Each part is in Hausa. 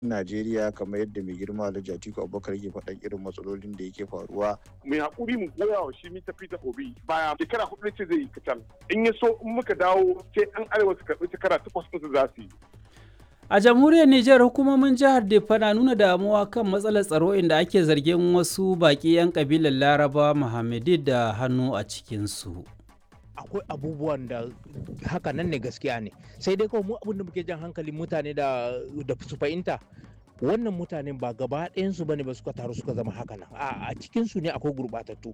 Najeriya kamar yadda mai girma Alhaji Atiku Abubakar yake faɗan irin matsalolin da yake faruwa. Mai haƙuri mu goya wa shi mita Peter Obi baya shekara hudu ce zai yi kacal. In ya so in muka dawo sai an arewa su karɓi shekara takwas ɗin za su yi. A jamhuriyar Nijar hukumomin jihar Diffa na nuna damuwa kan matsalar tsaro inda ake zargin wasu baƙi 'yan kabilar Laraba Muhammadi da hannu a cikinsu. akwai abubuwan da haka nan ne gaskiya ne sai dai kawai mu abin da muke jan hankalin mutane da da su fahimta wannan mutanen ba gaba ɗayansu bane ba suka taru suka zama haka nan a cikin su ne akwai gurɓatattu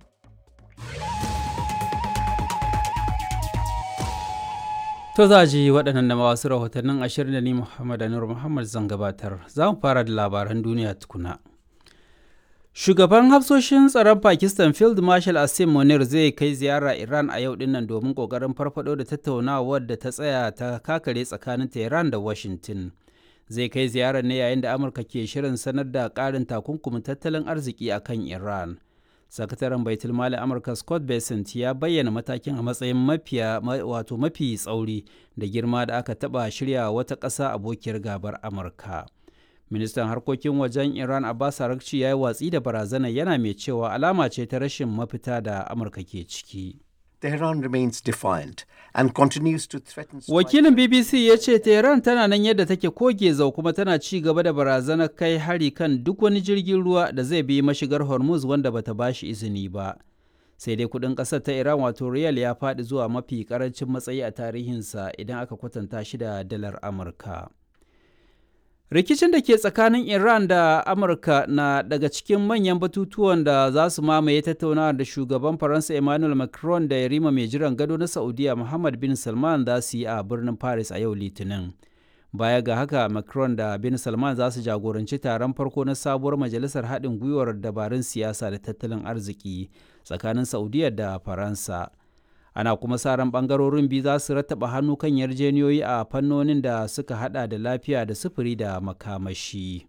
To za ji waɗannan da wasu rahotannin ashirin da ni Muhammad Anur Muhammad zan gabatar. Za mu fara da labaran duniya tukuna. Shugaban hafsoshin tsaron Pakistan Field Marshal Asim Munir zai kai ziyara Iran a yau dinnan domin kokarin farfado da tattaunawar da ta tsaya ta kakare tsakanin Tehran da Washington. Zai kai ziyarar ne yayin da Amurka ke shirin sanar da ƙarin takunkumin tattalin arziki a kan Iran. Sakataren Baitul Mali Amurka Scott Bessent ya bayyana matakin a matsayin mafiya wato mafi tsauri da girma da aka taɓa shirya wata ƙasa abokiyar gabar Amurka. ministan harkokin wajen iran abbas arakci ya yi watsi da barazana yana mai cewa alama ce ta rashin mafita da amurka ke ciki Tehran remains defiant and continues to threaten wakilin bbc ya ce tehran tana nan yadda take koge zau kuma tana ci gaba da barazanar kai hari kan duk wani jirgin ruwa da zai bi mashigar hormuz wanda bata bashi izini ba sai dai kudin kasar ta iran wato riyal ya faɗi zuwa mafi karancin matsayi a tarihinsa idan aka kwatanta shi da dalar amurka rikicin da ke tsakanin iran da amurka na daga cikin manyan batutuwan da za su mamaye tattaunawa da shugaban faransa emmanuel macron da yarima mai jiran gado na saudiya muhammad bin salman za su yi a birnin paris a yau litinin baya ga haka macron da bin salman za su jagoranci taron farko na sabuwar majalisar haɗin gwiwar dabarun siyasa da tattalin arziki tsakanin saudiya da faransa ana kuma sa ran bangarorin biyu za su rattaba hannu kan yarjeniyoyi a fannonin da suka hada da lafiya da sufuri da makamashi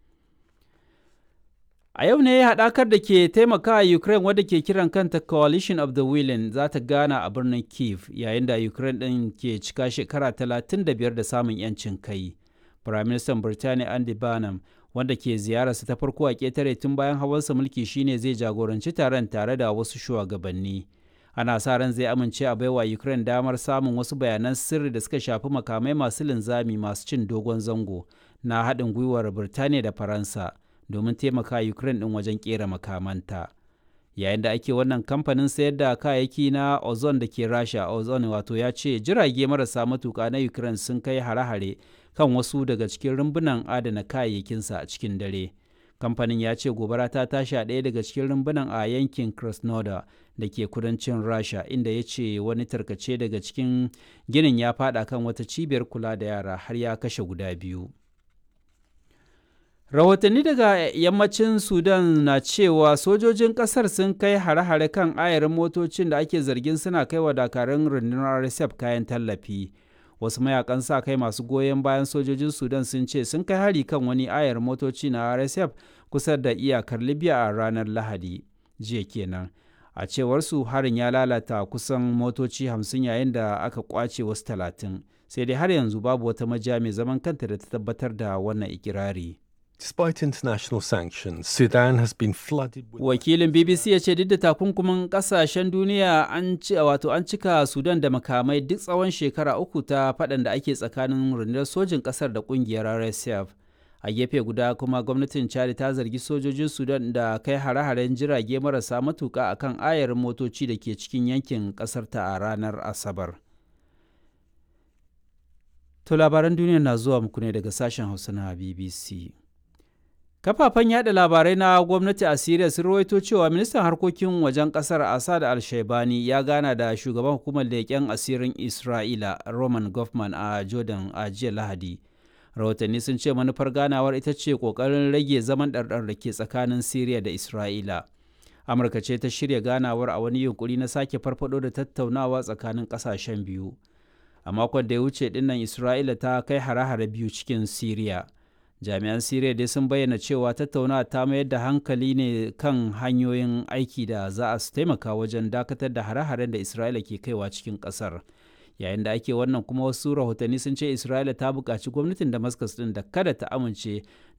a yau ne haɗakar da ke taimaka ukraine wadda ke kiran kanta coalition of the willing za ta gana a birnin kiev yayin da ukraine ɗin ke cika shekara 35 da samun 'yancin kai firaministan birtaniya andy barnum wanda ke ziyararsa ta farko a ƙetare tun bayan hawansa mulki shine zai jagoranci taron tare da wasu shugabanni. ana sa ran zai amince a baiwa ukraine damar samun wasu bayanan sirri da suka shafi makamai masu linzami masu cin dogon zango na haɗin gwiwar birtaniya da faransa domin taimaka ukraine ɗin wajen ƙera makamanta yayin da ake wannan kamfanin sayar da kayayyaki na ozone da ke rasha ozone wato ya ce jirage marasa matuka na ukraine sun kai hare-hare kan wasu daga cikin rumbunan adana kayayyakinsa a cikin dare kamfanin ya ce gobara ta tashi a ɗaya daga cikin rumbunan a yankin krasnodar da ke kudancin rasha inda ya ce wani tarkace daga cikin ginin ya fada kan wata cibiyar kula da yara har ya kashe guda biyu rahotanni daga yammacin sudan na cewa sojojin kasar sun kai hare-hare kan ayarin motocin da ake zargin suna kai wa dakarun rundunar rsf kayan tallafi wasu mayakan sa kai masu goyon bayan sojojin sudan sun ce sun kai hari kan wani ayar motoci na rsf kusa da iyakar libya a ranar lahadi jiya kenan a cewar su harin ya lalata kusan motoci hamsin yayin da aka kwace wasu talatin sai dai har yanzu babu wata majiya mai zaman kanta da ta tabbatar da wannan ikirari Despite international sanctions, Sudan has been flooded with wakilin bbc ya ce duk da takunkumin kasashen duniya an ci wato an cika sudan da makamai duk tsawon shekara uku ta faɗan da ake tsakanin rundunar sojin ƙasar da ƙungiyar rsf a gefe guda kuma gwamnatin chad ta zargi sojojin sudan da kai hare-haren jirage marasa matuka a kan ayarin motoci da ke cikin yankin ƙasarta a ranar asabar to labaran duniya na zuwa muku ne daga sashen hausa na bbc kafafen yada labarai na gwamnati a Siriya sun rawaito cewa ministan harkokin wajen kasar Assad al-Shaibani ya gana da shugaban hukumar leƙen asirin Isra'ila Roman Goffman a Jordan a jiya Lahadi. Rahotanni sun ce manufar ganawar ita ce ƙoƙarin rage zaman ɗarɗar da ke tsakanin Siriya da Isra'ila. Amurka ce ta shirya ganawar a wani yunkuri na sake farfado da tattaunawa tsakanin ƙasashen biyu. A makon da ya wuce dinnan Isra'ila ta kai hare-hare biyu cikin Siriya. jami'an siriya dai sun bayyana cewa tattaunawa ta mayar da hankali ne kan hanyoyin aiki da za a taimaka wajen dakatar da hare-haren da isra'ila ke kaiwa cikin kasar yayin da ake wannan kuma wasu rahotanni sun ce isra'ila ta buƙaci gwamnatin damascus din da kada ta amince